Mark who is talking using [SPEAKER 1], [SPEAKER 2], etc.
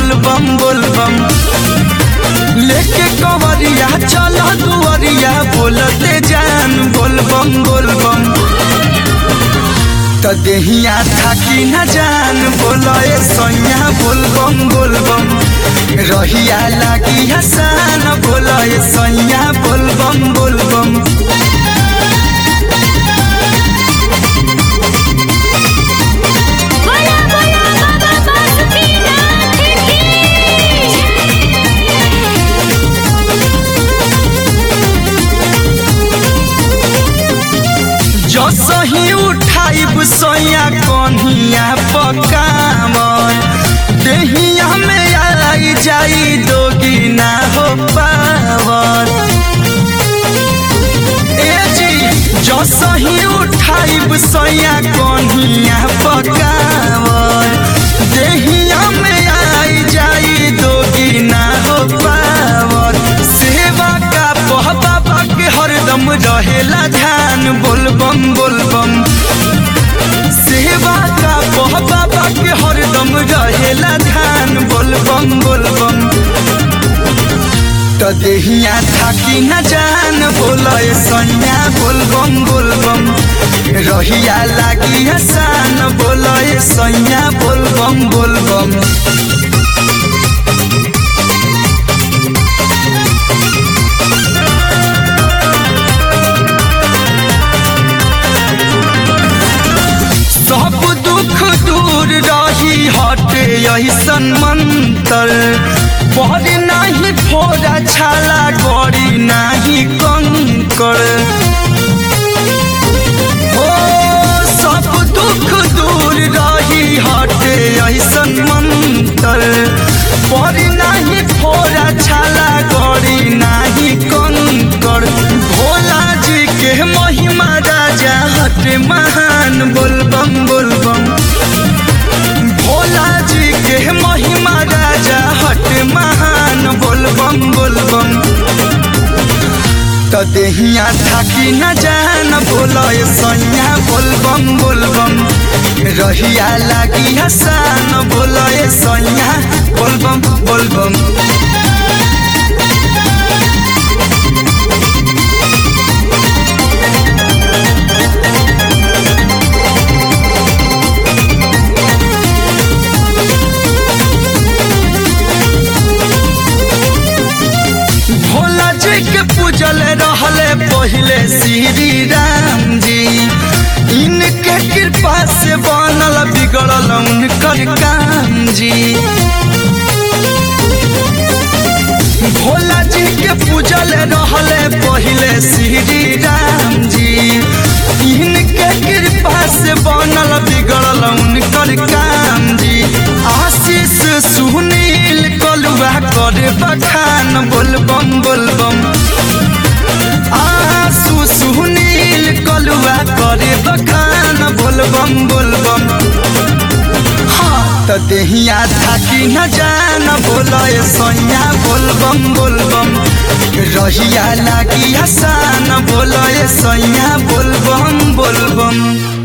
[SPEAKER 1] बोलबम बोलबम लेके कवरिया चल दुआरिया बोलते जान बोलबम बोलबम त देहिया थाकी न जान बोलए सैया बोलबम बोलबम रहिया लागी हसान बोलए सैया बोलबम बोलबम
[SPEAKER 2] बोला बोला बाबा बासुकीनाथ की
[SPEAKER 1] जो सही उठाइब सैया कन्हिया पकावन देहिया में आई जाई दोगी ना हो पावन ए जी जो सही उठाइब सैया कन्हिया पकावन देहिया में आई जाई दोगी ना हो पावन सेवा का बह बाबा के हरदम रहेला ध्यान बोलबम बोलबम सेवा का बह बाबा के हरदम रहेला ध्यान बोलबम बोलबम त देहिया थाकी न जान बोलए सैया बोलबम बोलबम रहिया लागी हसान बोलए सैया बोलबम बोलबम सब दुख दूर रही हटे ऐसन मंतर बड़ी नाही फोड़ा छाला गड़ी नाही कंकर हो सब दुख दूर रही हटे ऐसन मंतर बड़ी नाही फोड़ा छाला गड़ी नाही कंकर भोला जी के महिमा राजा हटे महान बोलबम बोलबम भोला जी के महिमा राजा हट महान बोलबम बोलबम त देहिया थाकी न जान बोलए सैया बोलबम बोलबम रहिया लागी हसान बोलए सैया बोलबम बोलबम भोला जी के पूजल रहले पहले श्री राम जी इनके कृपा से बनल बिगड़ल उनकर काम जी भोला जी के पूजल रहले पहले श्री राम जी इनके कृपा से बनल बिगड़ल उनकर काम जी आशीष सुनील कलुआ करे बखान बोलबम बोलबम आसू सुनील कलुआ करे बखान बोलबम बोलबम हाँ त देहिया थाकी न जान बोलए सैया बोलबम बोलबम रहिया लागी हसान बोलए सैया बोलबम बोलबम